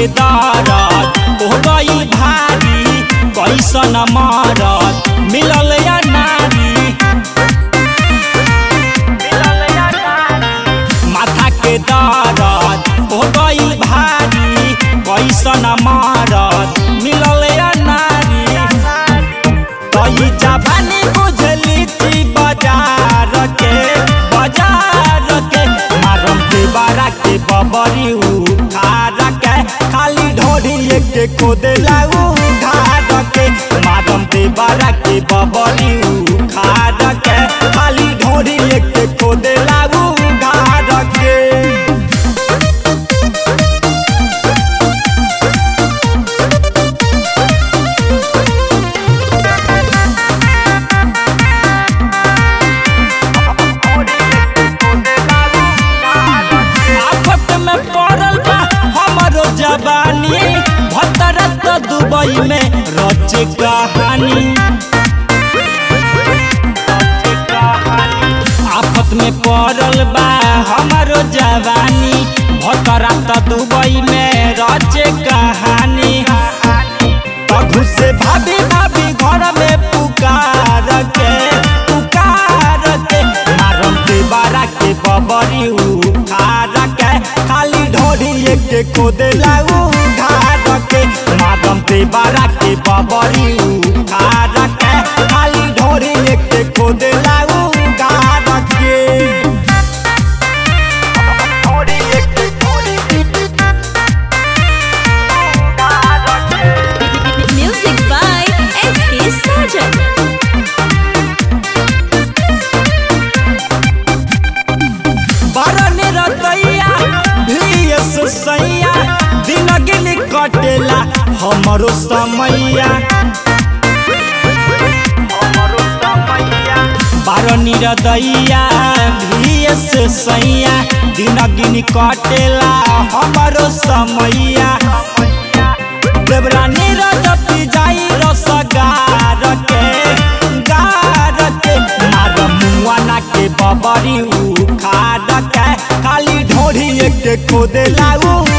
के दरद हो गई भारी कैसन मरद मिलल या नारी माथा के दरद हो गई भारी कैसन मरद मिलल या नारी तई जवानी बुझली थी बाजार के बाजार के मारम के बारा के बबरी उखार के खाली ढोरी के खोदेला उधार के मारम के बारा के बबरी उखार के खाली ढोरी के खोदेला उधार के आफत में पड़ल बा हमरो जवानी भतरत दुबई में रच कहानी आफत में पड़ल बा हमरो जवानी भतरत दुबई में रच कहानी तखु से भाभी भाभी घर में पुकार के पुकार के मारम के बारा के बबरी उखार के खाली ढोरी के खोदेला उधार के मारम के बारा के बबरी उखार के खाली ढोरी के खोदेला उधार के Music by S.K. Sarjan. बरन रतैया भीस सैया दिन गिन कटेला हमरो समैया बारनी रदैया भीस सैया दिन गिन कटेला हमरो समैया देवरानी रजती जाई रसगार के गार के मार मुआना के बबरी उखाड़ के खाली ढोरी के खोदेला उ